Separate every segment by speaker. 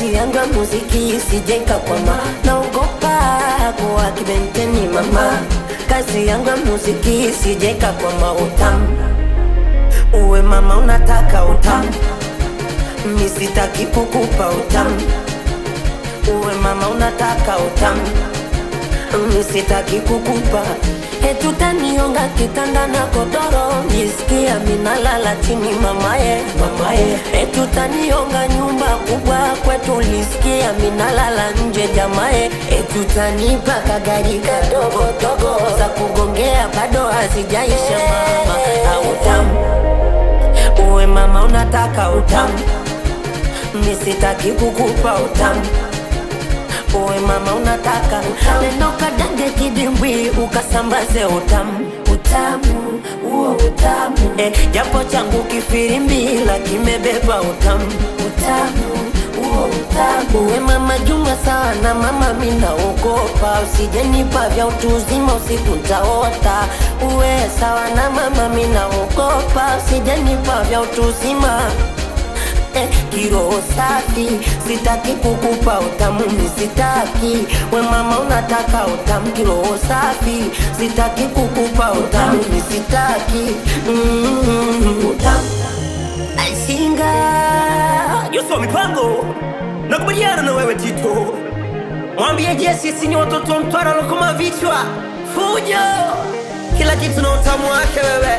Speaker 1: kazi yangu ya muziki isijenga kwama naogopa kuwa kibenteni mama kazi yangu ya muziki isijenga kwama utamu uwe mama unataka utamu misitaki kukupa utamu uwe mama unataka utamu misitaki kukupa etutaniunga kitanda na kodoro nisikia minalala chini mamaye mamaye etutaniunga nyumba kubwa kwetu lisikia minalala nje jamaye etutanipa kagari kadogo dogo za kugongea bado hazijaisha mama autamu uwe mama unataka utamu misitaki kukupa utamu uwe mama unataka neno kadange kidimbwi ukasambaze utamu utamu huo utamu eh, japo changu kifirimbila kimebeba utamu utamu huo utamu uwe mama juma sana mama minaogopa usijenipa vya utu uzima usiku ntaota uwe sawa na mama minaogopa usijenipa vya utu uzima eh, kiroho safi sitaki kukupa utamu misitaki we mama unataka utamu kiroho safi sitaki kukupa utamu misitaki mm, utamu aisinga
Speaker 2: Yusufu mipango nakubaliana na wewe Tito, mwambie je, sisi ni watoto wa Mtwara lokoma vichwa fujo, kila kitu na utamu wake wewe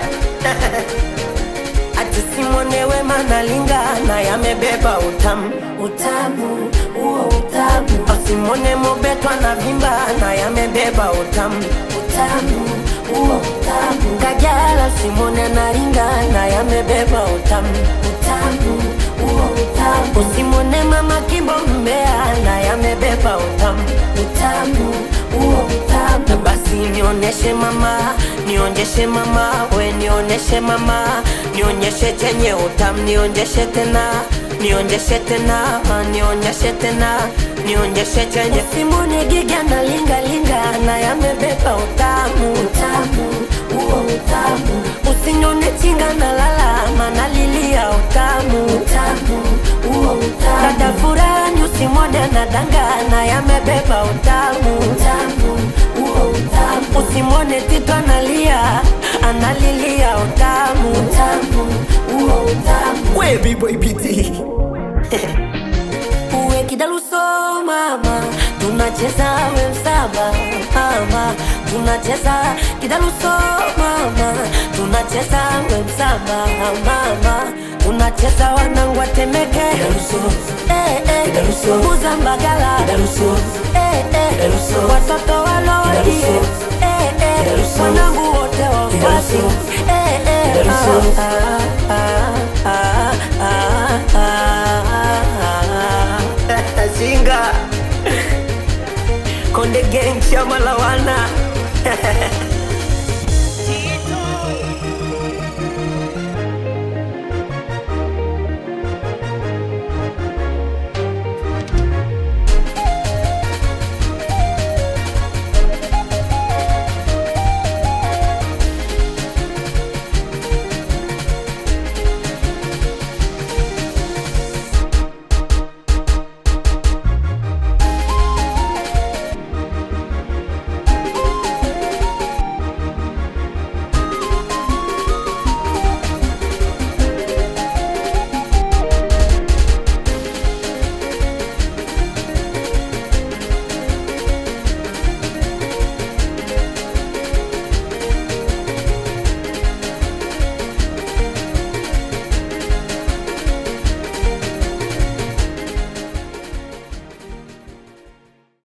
Speaker 1: ati simwonewe manalingana yamebeba utamu utamu huo utamu asimwone mobetwa na vimba na yamebeba utamu utamu huo utamu kajala simwone naringana yamebeba utamu utamu huo utamu usimwone mama kimbo mbea na yamebeba utamu utamu huo utamu basi nioneshe mama nionjeshe mama we nioneshe mama nionyeshe chenye utamu nionyeshe tena nionyeshe tena nionyeshe tena nionyeshe chenye simuni giga na linga linga na yamebeba utamu utamu huo utamu usinyone chinga na lalama nalilia utamu utamu huo utamu dada furani usimwone na dangana yamebeba utamu utamu huo utamu usimwone tito analia analilia utamu utamu huo utamu
Speaker 2: we B-boy BT
Speaker 1: uwe kidaluso mama tunacheza we msaba mama tunacheza kidaluso mama tunacheza we msaba mama tunacheza wanangu watemeke eh, eh,
Speaker 2: Kidaluso.
Speaker 1: kuza mbagala
Speaker 2: Kidaluso.
Speaker 1: eh, eh,
Speaker 2: Kidaluso.
Speaker 1: watoto walodi
Speaker 2: Kidaluso.
Speaker 1: eh, eh,
Speaker 2: Kidaluso.
Speaker 1: wanangu wote wafasi
Speaker 2: Kidaluso.
Speaker 1: eh, eh,
Speaker 2: Kidaluso.
Speaker 1: ah, ah, ah, ah, ah, ah.
Speaker 2: Zinga Konde Gang chama la wana